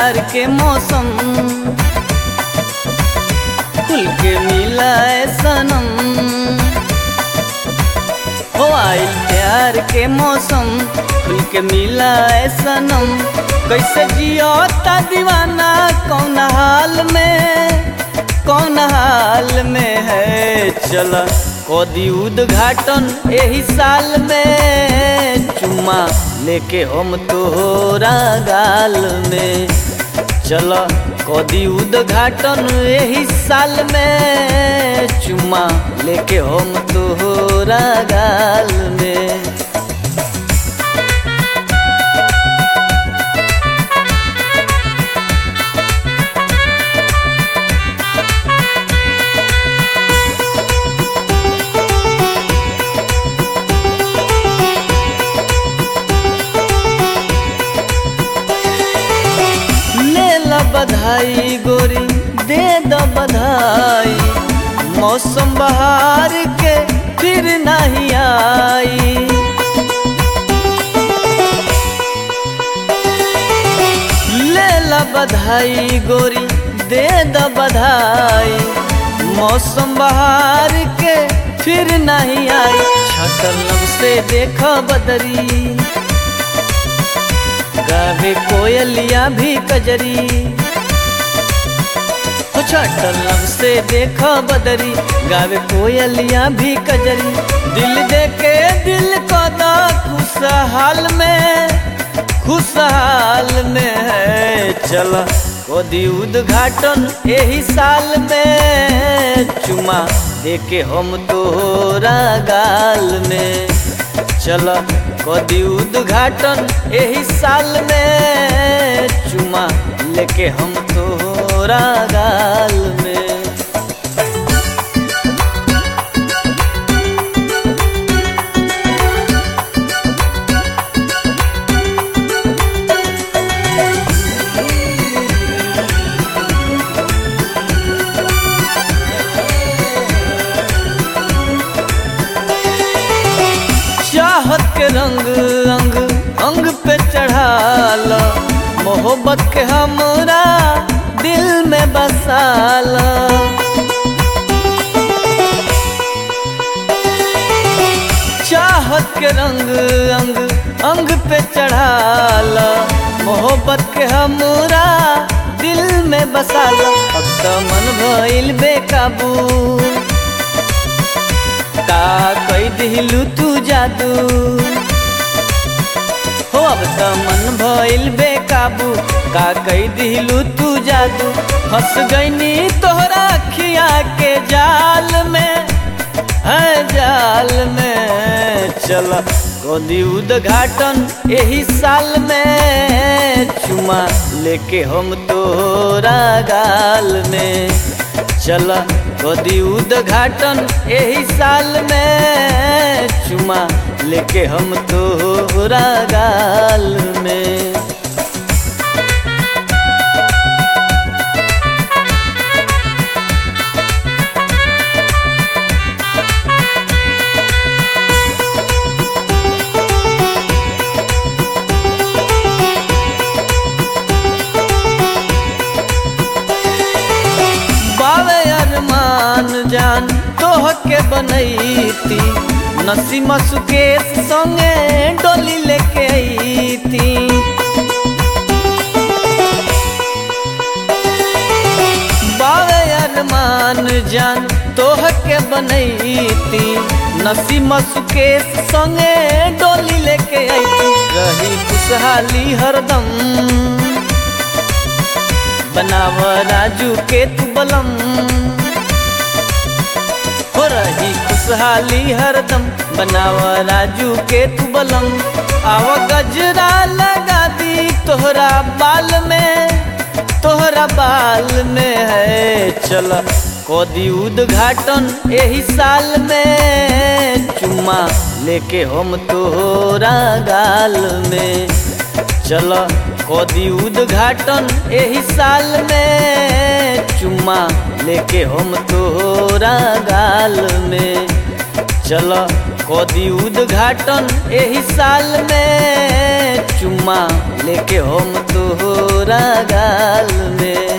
प्यार के मौसम खुल के मिला है सनम हो आइल प्यार के मौसम खुल के मिला है सनम कैसे जियो ता दीवाना कौन हाल में कौन हाल में है चल कदी उद्घाटन यही साल में चुम्मा लेके हम तोहरा गाल में चल कदी उद्घाटन यही साल में चुम्मा लेके हम तोहरा गाल में ले ला बधाई गोरी दे द बधाई मौसम बहार के फिर नहीं आई ले ला बधाई गोरी दे द बधाई मौसम बहार के फिर नहीं आई छटल लब से देख बदरी गावे कोयलिया भी कजरी हो छटल लब से देख बदरी गावे कोयलिया भी कजरी दिल दे के दिल को दा खुशहाल में खुशहाल में है चल कोदी उद्घाटन यही साल में चुमा देके हम तोहरा गाल में चल कदी उद्घाटन यही साल में चुमा लेके हम तोहरा गाल में चाहत के रंग अंग अंग पे चढ़ाल मोहब्बत के हमरा दिल में बसाल चाहत के रंग अंग अंग पे चढ़ाल मोहब्बत के हमरा दिल में बसाल अब तो मन भइल बेकाबू का कई दिलू तू जादू हो अब त मन भइल बेकाबू का कई दिलू तू जादू फंस गईनी तोहरा अखिया के जाल में है जाल में चल गोदी उद्घाटन यही साल में चुमा लेके हम तोहरा गाल में चल गोदी उद्घाटन यही साल में चुमा लेके हम तोहरा गाल में बावे अरमान जान तोह के बनैती नसीमा सुकेश संगे डोली लेके अईती बावे अरमान जान तोह के बनैती नसीमा सुकेश संगे डोली लेके अईती रही खुशहाली हरदम बनाव राजू के तू बलम हो रही खुशहाली हरदम बनाव राजू के तू बलम आव गजरा लगा दी तोहरा बाल में तोहरा बाल में है चल कोदी उद्घाटन यही साल में चुम्मा लेके हम तोहरा गाल में चल कोदी उद्घाटन यही साल में चुम्मा लेके हम तोहरा गाल में चल कदी उद्घाटन एही साल में चुम्मा लेके हम तोहरा गाल में